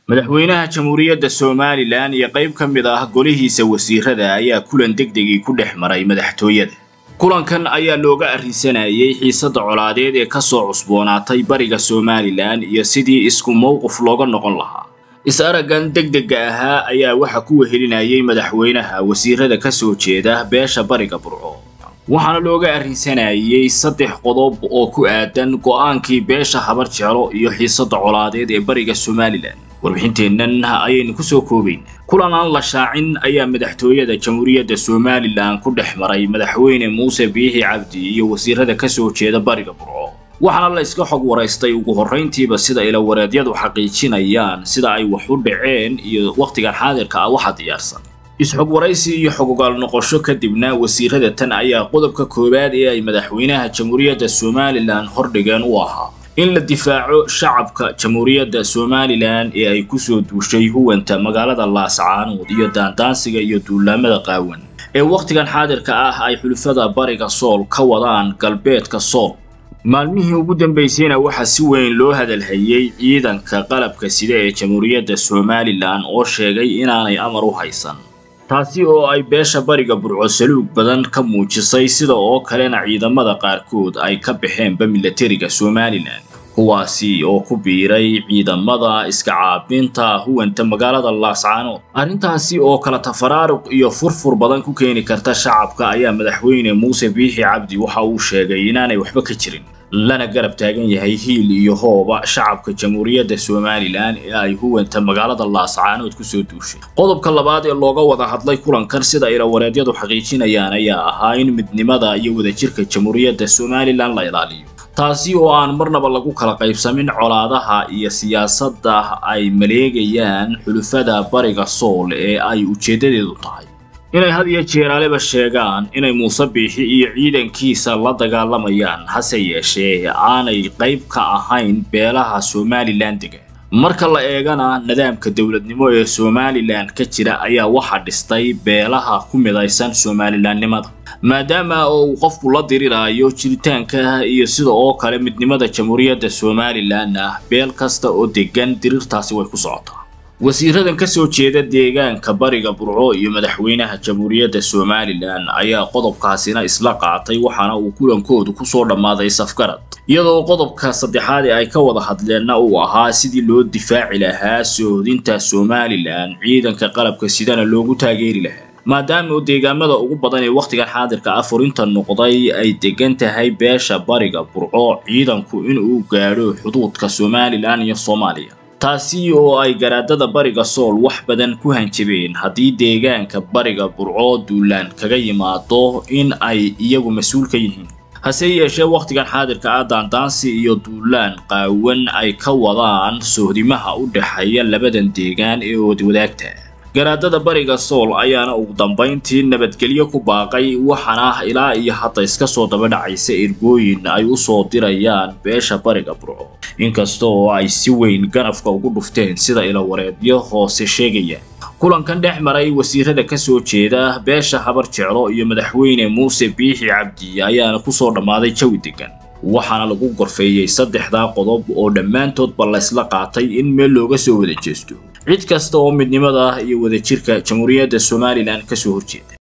madaxweynaha jamhuuriyadda somalilan iyo qayb ka mid ah golihiisa wasiirada ayaa kulan degdegii ku dhex maray madaxtooyada kulankan ayaa looga arrinsanayay xiisadda colaadeed ee ka soo cusboonaatay bariga somalilan iyo sidii isku mowqif looga noqon lahaa is-araggan degdega ahaa ayaa waxa ku wehelinayay madaxweynaha wasiirada ka soo jeeda beesha bariga burco waxaana looga arrinsanayay saddex qodob oo ku aadan go'aankii beesha habar jeclo iyo xiisadda colaadeed ee bariga somalilan warbixinteennan ayaynu ku soo koobayn kulan aan la shaacin ayaa madaxtooyada jamhuuriyadda somalilan ku dhex maray madaxweyne muuse biixi cabdi iyo wasiirada ka soo jeeda bariga burco waxaana la iska xog waraystay ugu horrayntiiba sida ilawareedyadu xaqiijinayaan sida ay wax u dhaceen iyo wakhtigan xaadirka ah waxa diyaarsan is-xog waraysi iyo xogogaal noqosho kadibna wasiirada tan ayaa qodobka koowaad ee ay madaxweynaha jamhuuriyadda somalilan hordhigeen u ahaa in la difaaco shacabka jamhuuriyadda somalilan ee ay ku soo duushay huwanta magaalada laascaanood iyo daandaansiga iyo duulaamada qaawan ee wakhtigan xaadirka ah ay xulufada bariga sool ka wadaan galbeedka sool maalmihii ugu dambaysayna waxaa si weyn loo hadalhayay ciidanka qalabka sida ee jamhuuriyadda somalilan oo sheegay inaanay amar u haysan taasi oo ay beesha bariga burco saluug badan ka muujisay sida oo kalena ciidamada qaarkood ay ka baxeenba milatariga somalilan kuwaasi oo ku biiray ciidamada iska caabinta huwanta magaalada laascaanood arrintaasi oo kala tafaraaruq iyo furfur badan ku keeni karta shacabka ayaa madaxweyne muuse biixi cabdi waxa uu sheegay inaanay waxba ka jirin lana garab taagan yahay hiil iyo hooba shacabka jamhuuriyadda somalilan ee ay huwanta magaalada laascaanood kusoo duushay qodobka labaad ee looga wada hadlay kulankan sida ilawareedyadu xaqiijinayaan ayaa ahaa in midnimada iyo wadajirka jamhuuriyadda somalilan la ilaaliyo taasi oo aan marnaba lagu kala qaybsamin colaadaha iyo siyaasadda ay maleegayaan xulufada bariga sool ee ay ujeeddadeedu tahay inay had iyo jeeraaleba sheegaan inay muuse biixi iyo ciidankiisa la dagaalamayaan hase yeeshee aanay qayb ka ahayn beelaha somalilan dega marka la eegana nidaamka dowladnimo ee somalilan ka jira ayaa waxaa dhistay beelaha ku midaysan somalilanimada maadaama oo uu qofku la diriraayo jiritaanka iyo sida oo kale midnimada jamhuuriyadda somalilanna beel kasta oo degan dirirtaasi way ku socotaa wasiiradan ka soo jeeda deegaanka bariga burco iyo madaxweynaha jamhuuriyadda somalilan ayaa qodobkaasina isla qaatay waxaana uu kulankoodu kusoo dhammaaday safgarad iyadoo qodobka saddexaad ee ay ka wada hadleenna uu ahaa sidii loo difaaci lahaa soohodinta somalilan ciidanka qalabka sidana loogu taageeri lahaa maadaama oo deegaamada ugu badan ee wakhtigan xaadirka ah furinta noqday ay degan tahay beesha bariga burco ciidanku inuu gaadho xuduudka somalilan iyo soomaaliya taasi oo ay garaadada bariga sool wax badan ku hanjabeen haddii deegaanka bariga burco duulaan kaga yimaado in ay iyagu mas-uul ka yihiin hase yeeshee wakhtigan xaadirka ah daandaansi iyo duulaan qaawan ay ka wadaan sohdimaha u dhexeeya labadan deegaan ee oodwadaagta garaadada bariga sool ayaana ugu dambayntii nabadgelyo ku baaqay waxaana ilaa iyo hadda iska soo daba dhacaysa ergooyin ay u soo dirayaan beesha bariga burco inkasta oo ay si weyn ganafka ugu dhufteen sida ilawareedyo hoose sheegaya kulankan dhex maray wasiirada ka soo jeeda beesha habar jeclo iyo madaxweyne muuse biixi cabdi ayaana kusoo dhammaaday jawi degan waxaana lagu gorfeeyey saddexdaa qodob oo dhammaantoodba laysla qaatay in meel looga soo wada jeesto cid kasta oo midnimada iyo wadajirka jamhuuriyadda somalilan ka soo horjeeda